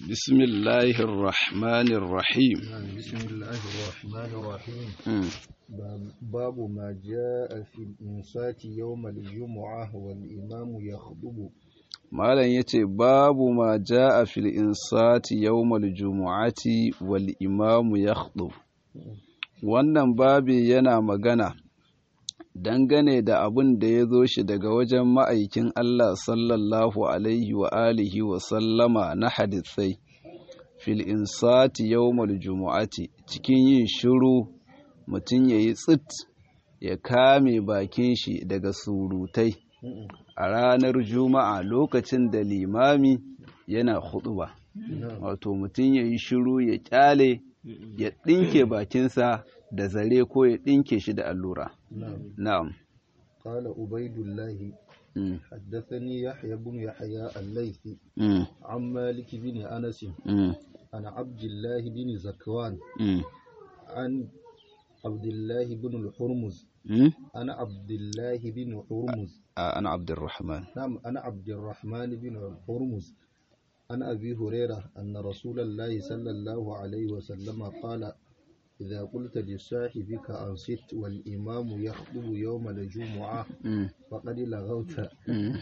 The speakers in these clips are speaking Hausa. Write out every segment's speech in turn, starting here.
بسم الله الرحمن الرحيم بسم الله الرحمن الرحيم مم. باب- باب ما جاء في الإنصات يوم الجمعة والإمام يخطب malam yace babu ma jaa fil insati yawmal jumu'ati wal imamu yakhdub wannan babi yana magana dangane da abin da ya zo shi daga wajen ma'aikin Allah sallallahu alaihi wa alihi wa sallama na hadisai fil insati yawmal jumu'ati cikin yin shiru mutum yayi tsit ya kame bakin shi daga surutai a ranar juma'a lokacin da limami yana huɗuba. wato mutum ya yi shiru ya kyale ya ɗinke bakinsa da zare ko ya ɗinke shi da allura نعم na'am قال عبيد الله Mm, حدثني يحيى بن يحيى الليثي mm, عن مالك بن أنس mm, عن عبد الله بن زكوان mm, عن عبد الله بن الحرمز mm. أنا عبد الله بن حرمز Ah, ana abdurrahman نعم أنا عبد الرحمن بن حرمز عن أبي هريرة أن رسول الله صلى الله عليه وسلم قال إذا قلت لصاحبك أنصت والإمام يخطب يوم الجمعة Mm, فقد لغوت mm.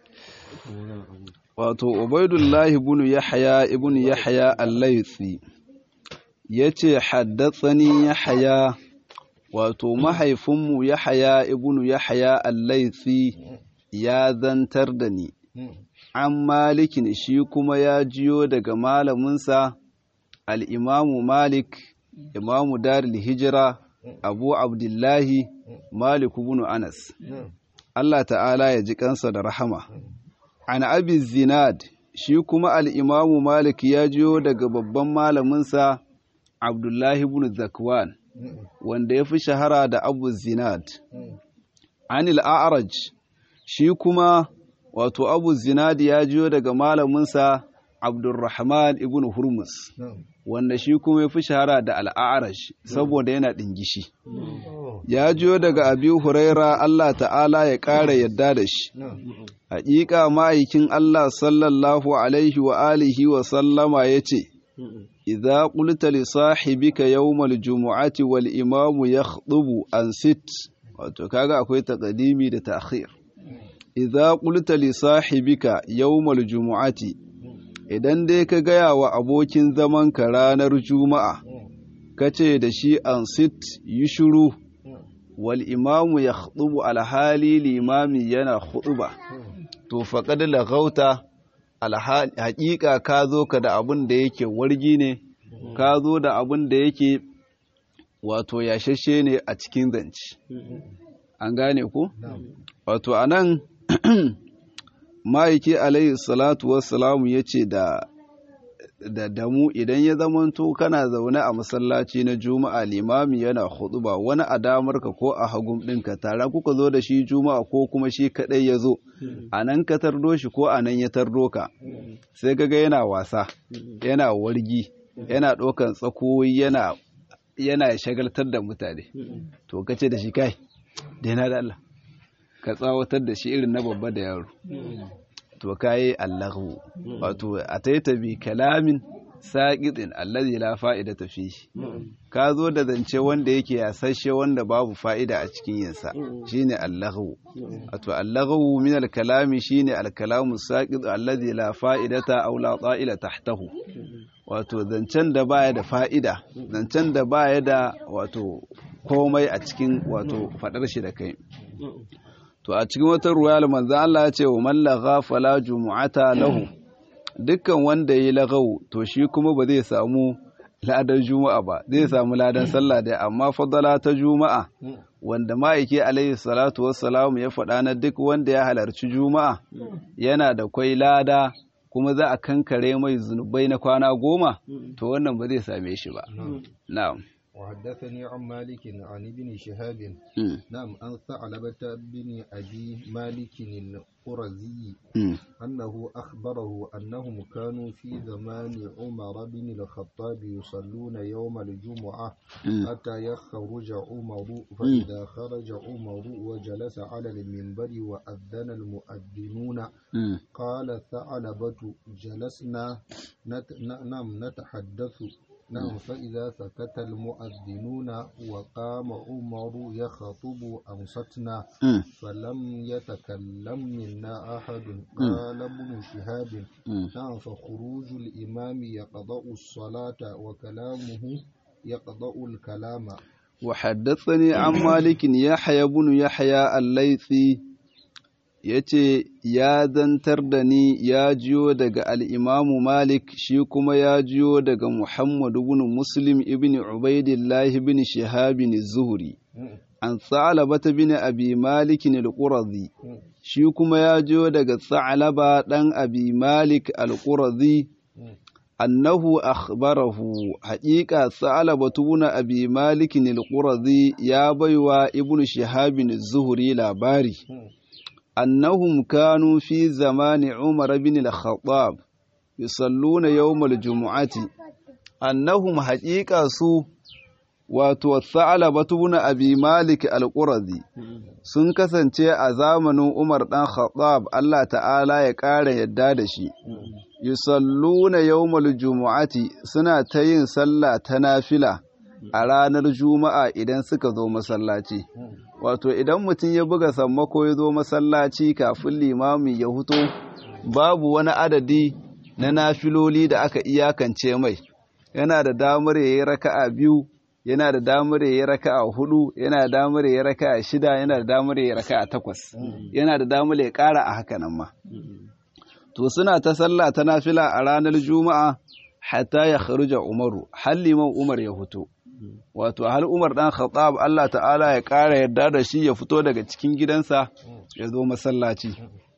wato ubaidullahi ibn yahya ibn yahya al-laythi yace haddathani yahya wato mahaifinmu yahya ibn yahya al-laythi ya zantar da ni an malikin shi kuma ya jiyo daga malaminsa al'imamu malik imamu daril hijira abu abdullahi malik ibn anas Allah ta'ala ya ji kansa da rahama an abi zinad shi kuma al'imamu malik ya jiyo daga babban malaminsa abdullahi ibn zakwan wanda ya fi shahara da abu zinad anil a'raj shi kuma wato abu zinadi ya jiyo daga malaminsa abdurrahman ibn hurmus wanda shi kuma ya fi shahara da al'arash saboda yana ɗingishi ya jiyo daga abi huraira Allah ta'ala ya ƙara yadda da shi haƙiƙa ma'aikin Allah sallallahu alaihi wa alihi wa sallama ya ce idza qulta li sahibika yawmal jumu'ati wal imamu yakhdubu an sit wato kaga akwai taqdimi da ta'khir idza qulta li sahibika yawmal jumu'ati idan dai ka gaya wa abokin zamanka ranar juma'a kace da shi an sit yi shiru wal imamu yakhdubu alhali limami yana khutuba to faqad laghauta alhali haƙiƙa ka zo ka da abin da yake wargi ne ka zo da abin da yake wato yashashe ne a cikin zance an gane ku wato anan ma'aiki alayhi salatu wassalamu ya ce da da damu idan ya zamanto kana zaune a masallaci na juma'a limami yana ba wani a damarka ko a hagun ɗinka tare kuka zo da shi juma'a ko kuma shi kaɗai ya zo a nan ka tardo shi ko a nan ya tardo ka sai kaga yana wasa yana wargi yana ɗaukan tsakoyi yana yana shagaltar da mutane to kace da shi kai daina da Allah ka tsawatar da shi irin na babba da yaro to kayi allahu wato ataita bi kalamin saqitin allazi la fa'idata fihi ka zo da zance wanda yake yasashe wanda babu fa'ida a cikin yinsa shine allahu wato allahu min alkalami shine alkalamu saqit allazi la fa'idata aw la ta'ila tahtahu wato zancen da baya da fa'ida zancen da baya da wato komai a cikin wato fadar shi da kai to a cikin wata ruwayar manzan Allah ya ce wa mallaga fala jumu'ata lahu dukkan wanda yi lagau to shi kuma ba zai samu ladan juma'a ba zai samu ladan sallah dai amma fadala ta juma'a wanda ma'aike alaihi salatu wassalamu ya faɗa na duk wanda ya halarci juma'a yana da kwai lada kuma za a kankare mai zunubai na kwana goma to wannan ba zai same shi ba na'am وحدثني عن مالك عن ابن شهاب Mm, نعم عن ثعلبة بن أبي مالك القرزي mm, أنه أخبره أنهم كانوا في زمان عمر بن الخطاب يصلون يوم الجمعة mm, حتى يخرج عمر فإذا خرج عمر وجلس على المنبر وأذن المؤذنون mm. قال ثعلبة جلسنا نت... ن- نعم نتحدث نعم فإذا سكت المؤذنون وقام عمر يخطب أنصتنا Mm, فلم يتكلم منا أحد قال ابن شهاب mm. نعم فخروج الإمام يقضأ الصلاة وكلامه يقضأ الكلام وحدثني عن مالك يحيى بن يحيى الليثي yace ya zantar da ni ya jiyo daga al'imamu Malik shi kuma ya jiyo daga Muhammadu bin Muslim ibn Ubaidillah ibn Shihabin Zuhri an Sa'alaba bin Abi Malik al-Qurazi shi kuma ya jiyo daga Sa'alaba ɗan Abi Malik al-Qurazi annahu akhbarahu haƙiƙa Sa'alaba bin Abi Malik al-Qurazi ya baiwa Ibn Shihabin Zuhri labari أنهم كانوا في زمان عمر بن الخطاب يصلون يوم الجمعة أنهم حقيقة سو wato Sa'alabatu bin Abi Malik al-Qurazi sun kasance a zamanin Umar dan Khattab Allah ta'ala ya ƙara yadda da shi yusalluna yawmal jumu'ati suna ta yin sallah ta nafila a ranar juma'a idan suka zo masallaci wato idan mutum ya buga sammako ya zo masallaci kafin limami ya huto babu wani adadi na nafiloli da aka iyakance mai yana da damar ya yi raka'a biyu yana da damar ya yi raka'a hudu yana da damar ya yi raka'a shida yana da damar ya yi raka'a takwas yana da damar ya ƙara a haka nan ma to suna ta sallah ta nafila a ranar juma'a hatta ya kharuja umaru har liman umar ya fito wato har umar dan khattab Allah ta'ala ya ƙara yarda da shi ya fito daga cikin gidansa ya zo masallaci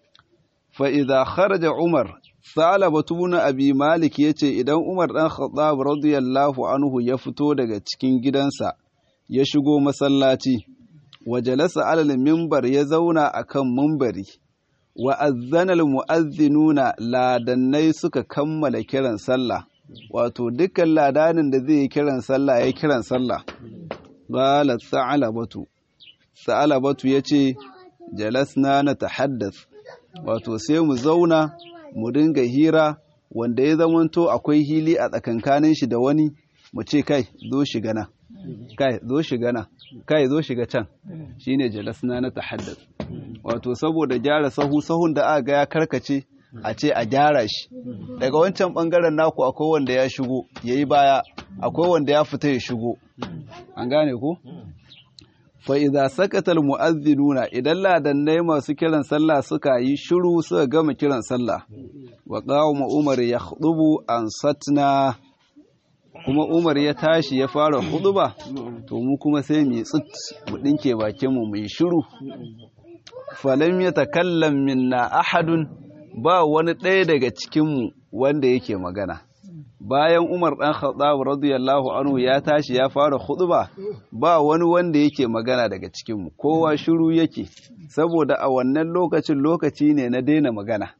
fa idza kharaja umar salaba tuna abi malik yace idan umar dan khattab radiyallahu anhu ya fito daga cikin gidansa ya shigo masallaci wa jalasa alal minbar ya zauna akan minbari wa azzana al mu'azzinuna ladannai suka kammala kiran sallah wato dukkan ladanin da zai yi kiran sallah ya kiran sallah qala sa'alabatu sa'alabatu yace jalasna na tahaddath wato sai mu zauna mu dinga hira wanda ya zamanto akwai hili a tsakankanin shi da wani mu ce kai zo shiga na kai zo shiga na kai zo shiga can shine jalasna na tahaddath wato saboda gyara sahu sahun da aka ga ya karkace a ce a gyara shi daga wancan bangaren naku akwai wanda ya shigo yayi baya akwai wanda ya fita ya shigo an gane ku fa idza sakata al mu'adhdhinuna idan ladannai masu kiran sallah suka yi shiru suka gama kiran sallah wa qawma umar yakhutubu an satna kuma umar ya tashi ya fara huduba to mu kuma sai mu tsit mu dinke bakin mu mu yi shiru falam yatakallam minna ahadun ba wani ɗaya daga cikinmu wanda yake magana bayan umar ɗan khattab radiyallahu anhu ya tashi ya fara khutba ba wani wanda yake magana daga cikinmu kowa shiru yake saboda a wannan lokacin lokaci ne na daina magana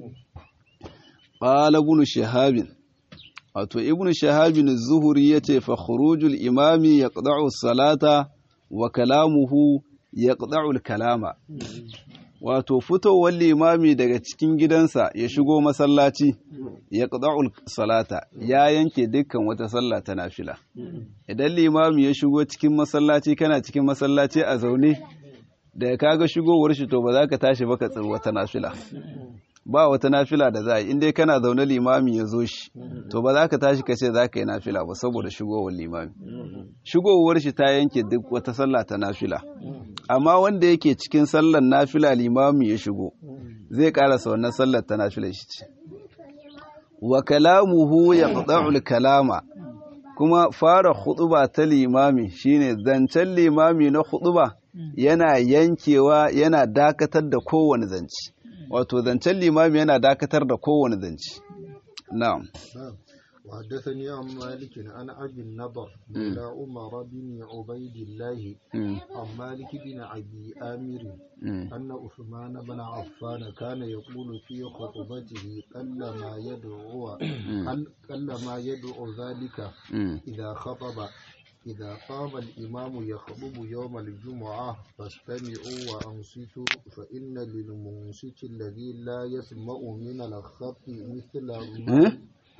qala ibn shahabin wato ibn shahabin zuhuri yace fa khurujul imami yaqda'u salata wa kalamuhu yaqda'u al-kalama wato fitowar limami daga cikin gidansa ya shigo masallaci ya ƙada'ul salata ya yanke dukkan wata sallah ta nafila idan limami ya shigo cikin masallaci kana cikin masallaci a zaune da ka ga shigowar shi to ba za ka tashi ba ka tsiri wata nafila ba wata nafila da za a yi inda kana zaune limami ya zo shi to ba za ka tashi ka ce za ka yi nafila ba saboda shigowar limami shigowar shi ta yanke duk wata sallah ta nafila amma wanda yake cikin sallar nafila limami ya shigo zai karasa wannan sallar ta nafila shi ce wa kalamuhu yaqta'ul kalama kuma fara khutuba ta limami shine zancen limami na khutuba yana yankewa yana dakatar da kowane zance wato zancen limami yana dakatar da kowane zance na'am وحدثني عن مالك عن أبي النضر مولى عمر بن عبيد الله عن مالك بن أبي آمر أن عثمان بن عفان كان يقول في خطبته قل ما يدعو قل ما يدعو ذلك إذا خطب إذا قام الإمام يخطب يوم الجمعة فاستمعوا وأنصتوا فإن للمنصت الذي لا يسمع من الخط مثل ما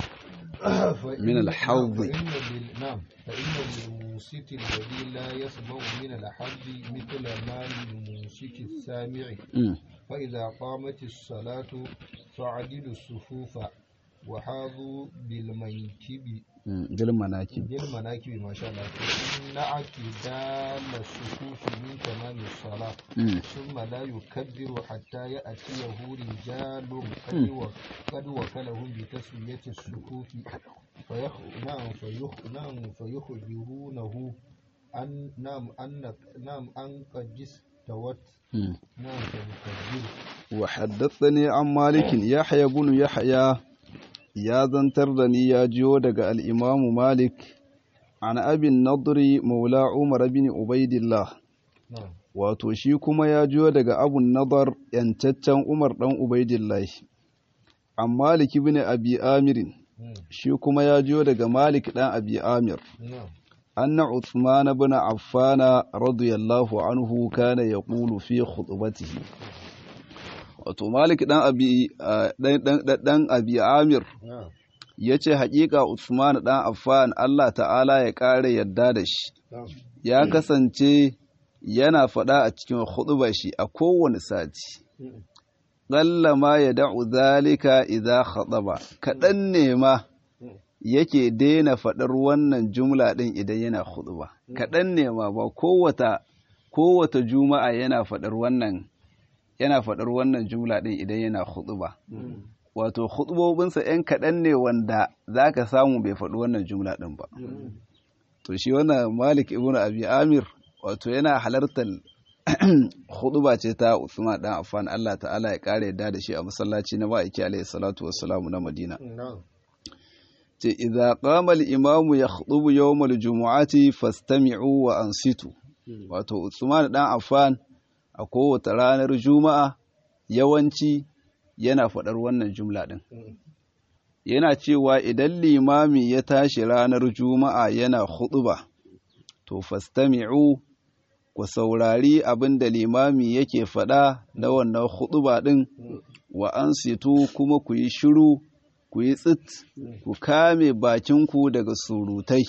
من الحظ فإن لل... نعم فإن للمنصت الذي لا يسمع من الحظ مثل ما للمنصت السامع فإذا قامت الصلاة فعدلوا الصفوف وحاذوا بالمنكب بالمناكب بالمناكب ما شاء الله إن اعتدال الصفوف من تمام الصلاة ثم لا يكبر حتى يأتيه رجال قد قد وكلهم بتسوية الصفوف فيخ نعم فيخ نعم فيخبرونه أن نعم أن نعم أن قد استوت نعم فيكبر وحدثني عن مالك يحيى بن يحيى ya zantar da ni ya jiyo daga al'imamu Malik, an abin nadri maula Umar bin Ubaidillah, wato shi kuma ya jiyo daga abun nadar ‘yancaccen Umar ɗan Ubaidillah, an Malik bin Abi Amirin, shi kuma ya jiyo daga Malik ɗan Abi Amir. Anna Uthman bin Affana radiyallahu anhu kana ya ƙulu fi khutubatihi. wato malik dan abi dan abi amir ya ce haƙiƙa usman dan affan allah ta'ala ya ƙara yadda da shi ya kasance yana faɗa a cikin huɗuba shi a kowane sati ƙalla ma ya da'u zalika idza khataba kaɗan ne ma yake daina faɗar wannan jumla ɗin idan yana huɗuba kaɗan ne ma ba kowata kowata juma'a yana faɗar wannan yana faɗar wannan jumla ɗin idan yana ba. wato khutubobinsa ‘yan kaɗan ne wanda za ka samu bai faɗi wannan jumla ɗin ba to shi wannan malik ibn abi amir wato yana halartar khutuba ce ta usman ɗan affan allah ta'ala ya ƙara yadda da shi a masallaci na ma'aiki alaihi salatu wassalamu na madina ce idza qama al-imamu yakhutubu yawm al-jumu'ati fastami'u wa ansitu wato usman ɗan affan a kowace ranar juma'a yawanci yana faɗar wannan jumla ɗin yana cewa idan limami ya tashi ranar juma'a yana huɗuba to fastami'u ku saurari abin da limami yake faɗa na wannan huɗuba ɗin wa an kuma ku yi shiru ku yi tsit ku kame bakinku daga surutai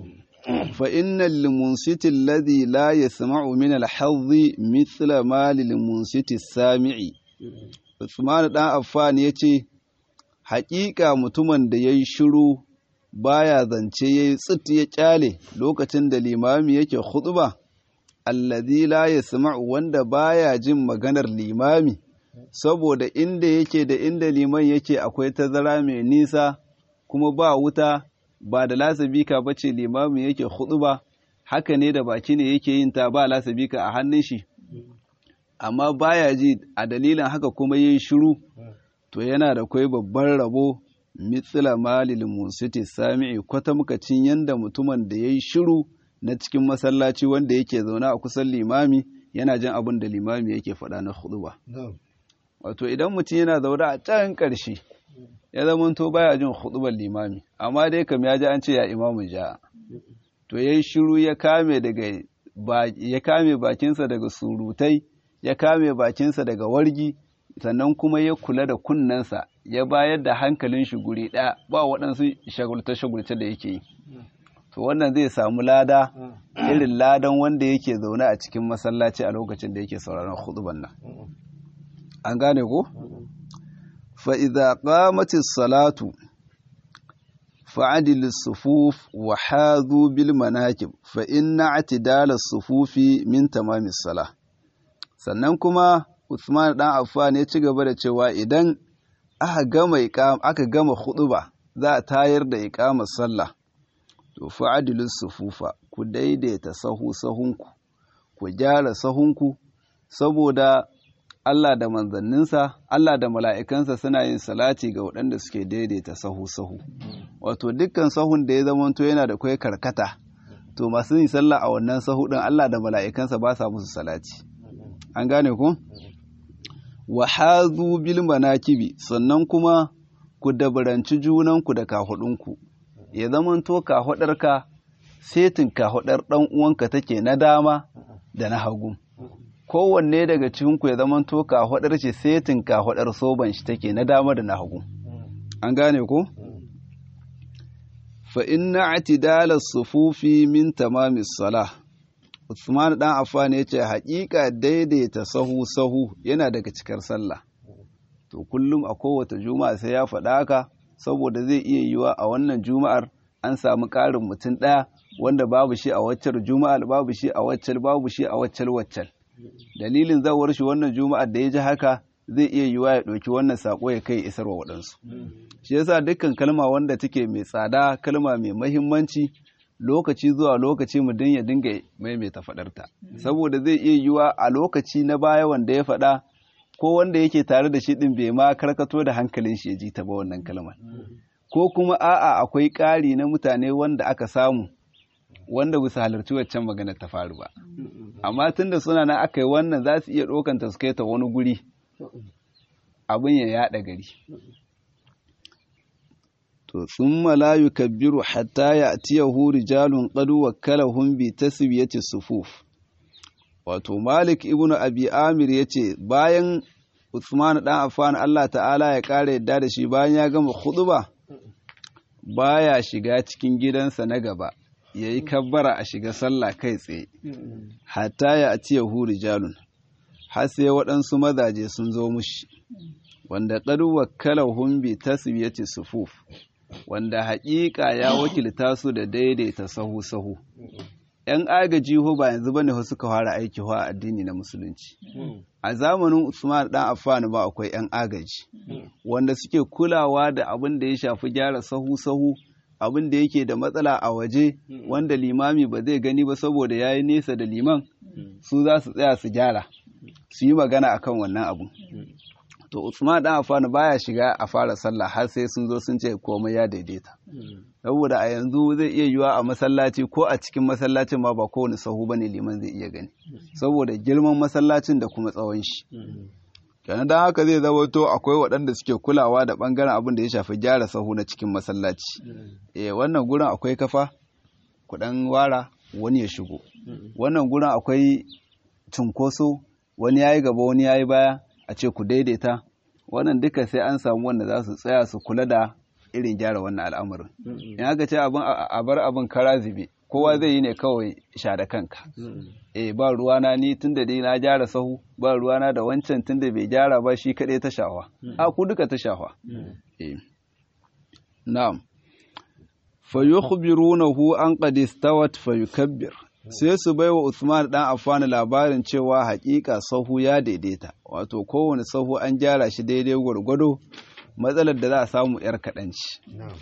فإن المنصت الذي لا يسمع من الحظ مثل ما للمنصت السامع Usman ɗan Affan ya ce, Haƙiƙa mutumin da ya yi shiru baya zance ya yi tsit ya ƙyale lokacin da limami yake huɗuba, allazi la ya wanda baya jin maganar limami, saboda inda yake da inda liman yake akwai tazara mai nisa kuma ba wuta ba da lasabika ba ce limamin yake ba haka ne da baki ne yake yin ta ba lasabika a hannun shi amma baya ji a dalilin haka kuma yin shiru to yana da kwai babban rabo mitsila malil musiti sami'i kwata muka cin yanda mutumin da ya yi shiru na cikin masallaci wanda yake zaune a kusan limami yana jin abin da limami yake faɗa na ba. wato idan mutum yana zaune a can ƙarshe ya zamanto baya jin hudubar limami amma dai kam ya ji an ce ya imamu ja to yayi shiru ya kame daga ya kame bakinsa daga surutai ya kame bakinsa daga wargi sannan kuma ya kula da kunnensa ya bayar da hankalin shi guri ɗaya ba waɗansu shagulce-shagulce da yake yi to wannan zai samu lada irin ladan wanda yake zaune a cikin masallaci a lokacin da yake sauraron huduban nan an gane ko فإذا قامت الصلاة فعدل الصفوف وحاذوا بالمناكب فإن اعتدال الصفوف من تمام الصلاة sannan kuma Usman dan Affan ya ci gaba da cewa idan aka gama aka gama khutba za a tayar da iqamar sallah to fa'adilus sufufa ku daidaita sahu sahunku ku gyara sahunku saboda Allah da manzanninsa, Allah da mala'ikansa suna yin salati ga waɗanda suke daidaita sahu-sahu. wato dukkan sahun da ya zamanto yana da kai karkata to masu yin sallah a wannan sahu din Allah da mala'ikansa ba sa musu salati an gane ku wa hazu bil manakibi sannan kuma ku dabaranci junanku da kahudunku ya zamanto kahudarka setin kahudar dan uwanka take na dama da na hagu kowanne daga cikinku ya zamanto kahudar ce setin kahudar soban shi take na dama da na hagu an gane ku fa inna atidala sufufi min tamamis salah Usman dan Affan ya ce haƙiƙa daidaita sahu sahu yana daga cikar sallah to kullum a kowace juma'a sai ya faɗa haka saboda zai iya yiwa a wannan juma'ar an samu ƙarin mutum ɗaya wanda babu shi a waccar juma'ar babu shi a waccal babu shi a waccal waccal dalilin zawar shi wannan juma'ar da ya ji haka zai iya yiwa ya ɗauki wannan saƙo ya kai isarwa waɗansu shi yasa dukkan kalma wanda take mai tsada kalma mai mahimmanci lokaci zuwa lokaci mu ya dinga maimaita faɗarta saboda zai iya yiwa a lokaci na baya wanda ya faɗa ko wanda yake tare da shi ɗin bai ma karkato da hankalin shi ya ji ta ba wannan kalmar ko kuma a'a akwai ƙari na mutane wanda aka samu wanda bisa halarci waccan magana ta faru ba amma tunda suna na aka yi wannan za su iya ɗaukanta su kai ta wani guri abin ya yaɗa gari to thumma la yukabbiru hatta ya'tiyahu rijalun qad wakkalahum bi taswiyati sufuf wato Malik ibn Abi Amir yace bayan Uthman dan Affan Allah ta'ala ya kare yadda da shi bayan ya gama khutba baya shiga cikin gidansa na gaba yayi kabbara a shiga sallah kai tsaye hatta ya'tiyahu rijalun har sai waɗansu mazaje sun zo mushi wanda qad wakkalahum bi taswiyati sufuf wanda haƙiƙa ya wakilta su da daidaita sahu-sahu. ‘Yan agaji ho ba yanzu bane ho suka fara aiki ho a addini na musulunci. A zamanin Usman ɗan Affan ba akwai ‘yan agaji, wanda suke kulawa da abin da ya shafi gyara sahu-sahu, abin da yake da matsala a waje, wanda limami ba zai gani ba saboda ya yi nesa da liman, su za su tsaya su gyara, su yi magana akan wannan abu. to Usman dan Affan baya shiga a fara sallah har sai sun zo sun ce komai ya daidaita saboda a yanzu zai iya yiwa a masallaci ko a cikin masallacin ma ba kowane sahu bane liman zai iya gani saboda girman masallacin da kuma tsawon shi kenan dan haka zai zama to akwai waɗanda suke kulawa da bangaren abin da ya shafi gyara sahu na cikin masallaci eh wannan gurin akwai kafa kudan wara wani ya shigo wannan gurin akwai cunkoso wani yayi gaba wani yayi baya a ce ku daidaita wannan duka sai an samu wanda za su tsaya su kula da irin gyara wannan al'amarin in aka ce abin a bar abin kara zube kowa zai yi ne kawai sha da kanka eh ba ruwana ni tunda dai na gyara sahu ba ruwana da wancan tunda bai gyara ba shi kaɗai ta shawa a ku duka ta shawa eh na'am fa yukhbirunahu an qad istawat fa yukabbir sai su bai wa Usman dan Affan labarin cewa hakika sahu ya daidaita wato kowane sahu an gyara shi daidai gwargwado matsalar da za a samu yar kaɗanci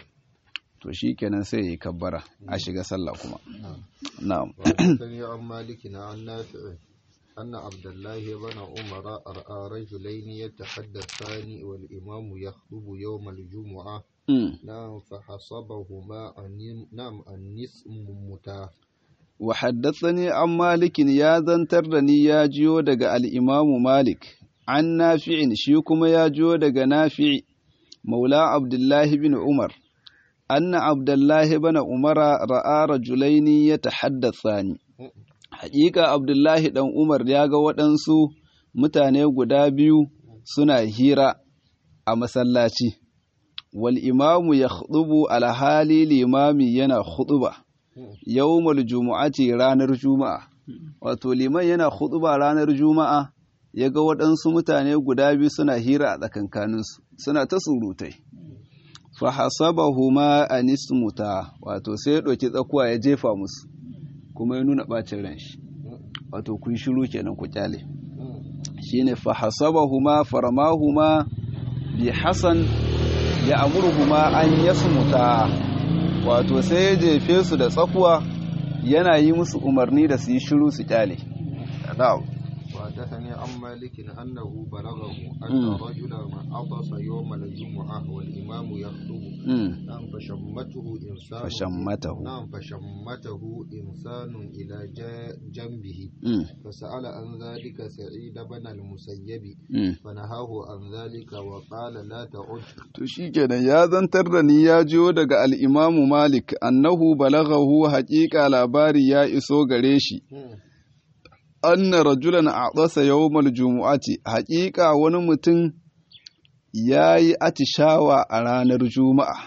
to shi kenan sai ya yi kabbara a shiga sallah kuma na'am عن مالك عن نافع أن عبد الله بن عمر رأى رجلين يتحدثان والإمام يخطب يوم الجمعة نعم فحسبهما نعم النسم متاه وحدثني عن مالك يا زنترني يا جيو دغ الإمام مالك عن نافع شي كما يا جيو دغ نافع مولى عبد الله بن عمر أن عبد الله بن عمر رأى رجلين يتحدثان حقيقة عبد الله بن عمر يا ga waɗansu mutane guda biyu suna hira a masallaci wal imamu ya alhali limami yana khutuba yawmal jumu'ati ranar juma'a wato liman yana khutuba ranar juma'a ya ga waɗansu mutane guda biyu suna hira a tsakankaninsu suna ta surutai fa hasabahuma anismuta wato sai ya ɗauki tsakuwa ya jefa musu kuma ya nuna ɓacin ran shi wato kun shiru kenan ku kyale shine fa hasabahuma faramahuma bi hasan ya amurhuma an yasmuta wato sai ya jefe su da tsakuwa yana yi musu umarni da su yi shiru su kyale وحدثني عن مالك أنه بلغه أن رجلا عطس يوم الجمعة والإمام يخطب Mm. نعم فشمته إنسان fashammatahu نعم فشمته إنسان إلى جا- جنبه Mm. فسأل عن ذلك سعيد بن المسيب Mm. فنهاه عن ذلك وقال لا تعد To shi kenan ya zantar da ni ya jiyo daga al'imamu Malik, annahu balaghahu haƙiƙa labari ya iso gare shi, anna rajulan a ƙasa yawmal jumu'ati, haƙiƙa wani mutum ya yi atishawa a ranar Juma'a,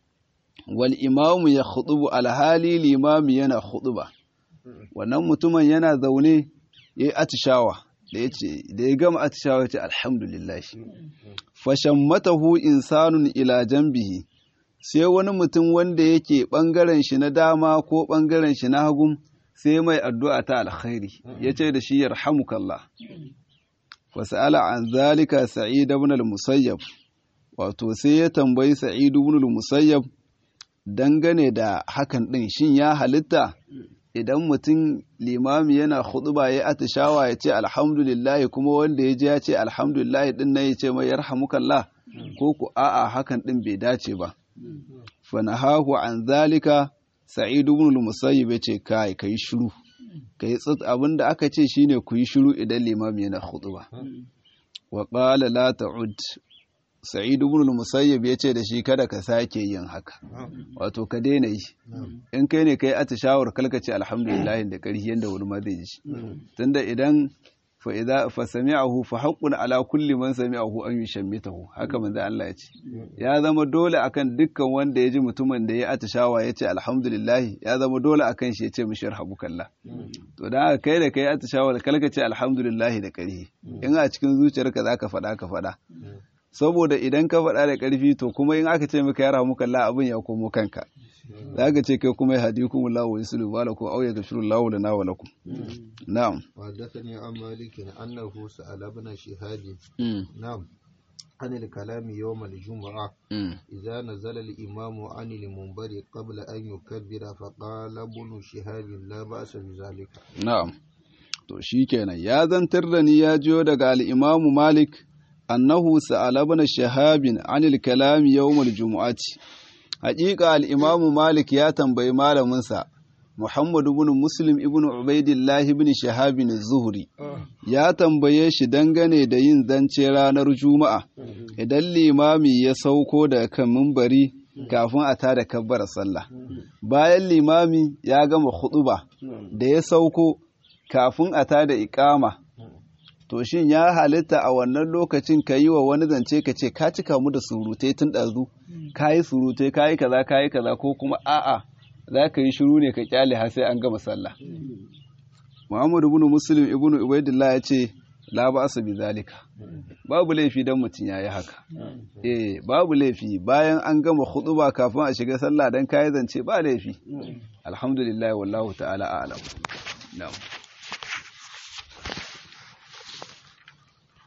wal imamu ya khutubu alhali limami yana khutuba. Wannan mutumin yana zaune ya yi atishawa, da ya ce, da ya gama atishawa ya ce, Alhamdulillah. fashammatahu insanun ila jambihi sai wani mutum wanda yake ɓangaren shi na dama ko ɓangaren shi na hagun sai mai addu'a ta alkhairi ya ce da shi yarhamukallah fasa'ala an zalika sa'id ibn al-musayyab wato sai ya tambayi sa'id ibn al-musayyab dangane da hakan din shin ya halitta idan mutum limami yana khutba ya atishawa ya ce alhamdulillah kuma wanda ya je ya ce alhamdulillah din nan ya ce mai yarhamukallah ko ku a'a hakan din bai dace ba fanahahu an zalika sa'id ibn al-musayyib ya ce kai kai shiru kai tsit abinda aka ce shine ku yi shiru idan limami yana khutba wa qala la ta'ud sa'id ibn al-musayyib ya ce da shi kada ka sake yin haka wato ka daina yi in kai ne kai atishawar kalkace alhamdulillah da ƙarfi yanda wani ma zai ji shi tunda idan fa idza fa sami'ahu fa haqqun ala kulli man sami'ahu an yushammitahu haka manzo Allah ya ce ya zama dole akan dukkan wanda ya ji mutumin da ya atishawa ya ce alhamdulillah ya zama dole akan shi ya ce mishi yarhamukallah to dan haka kai da kai atishawar kalkace alhamdulillah da ƙarfi in a cikin zuciyarka zaka faɗa ka faɗa saboda idan ka faɗa da ƙarfi to kuma in aka ce maka ya rahamu kalla abin ya komo kanka za ka ce kai kuma ya hadi kuma lawo ya sulu ba lakum au ya gashiru lawo da nawa lakum na'am وحدثني عن مالك أنه سأل ابن شهاب Mm, نعم عن الكلام يوم الجمعة mm, إذا نزل الإمام عن المنبر قبل أن يكبر فقال ابن شهاب لا بأس بذلك na'am to shikenan ya zantar da ni ya jiyo daga al-imamu malik annahu sa'ala ibn shahabin anil kalami yawmul jumu'ati haƙiƙa al-imamu malik ya tambayi malaminsa Muhammad ibn Muslim ibn Ubaidillah ibn Shahab az-Zuhri ya tambaye shi dangane da yin zance ranar Juma'a idan limami ya sauko daga kan mimbari kafin a tada kabbar sallah bayan limami ya gama khutuba da ya sauko kafin a tada iqama to shin ya halitta a wannan lokacin ka yi wa wani zance ka ce ka cika mu da surutai tun ɗazu ka yi surutai ka yi kaza ka yi kaza ko kuma a'a za ka yi shiru ne ka kyale har sai an gama sallah muhammad ibn muslim ibn ubaidillah ya ce la ba'sa bi zalika babu laifi dan mutum yayi haka eh babu laifi bayan an gama khutuba kafin a shiga sallah dan kai zance ba laifi alhamdulillah wallahu ta'ala a'lam na'am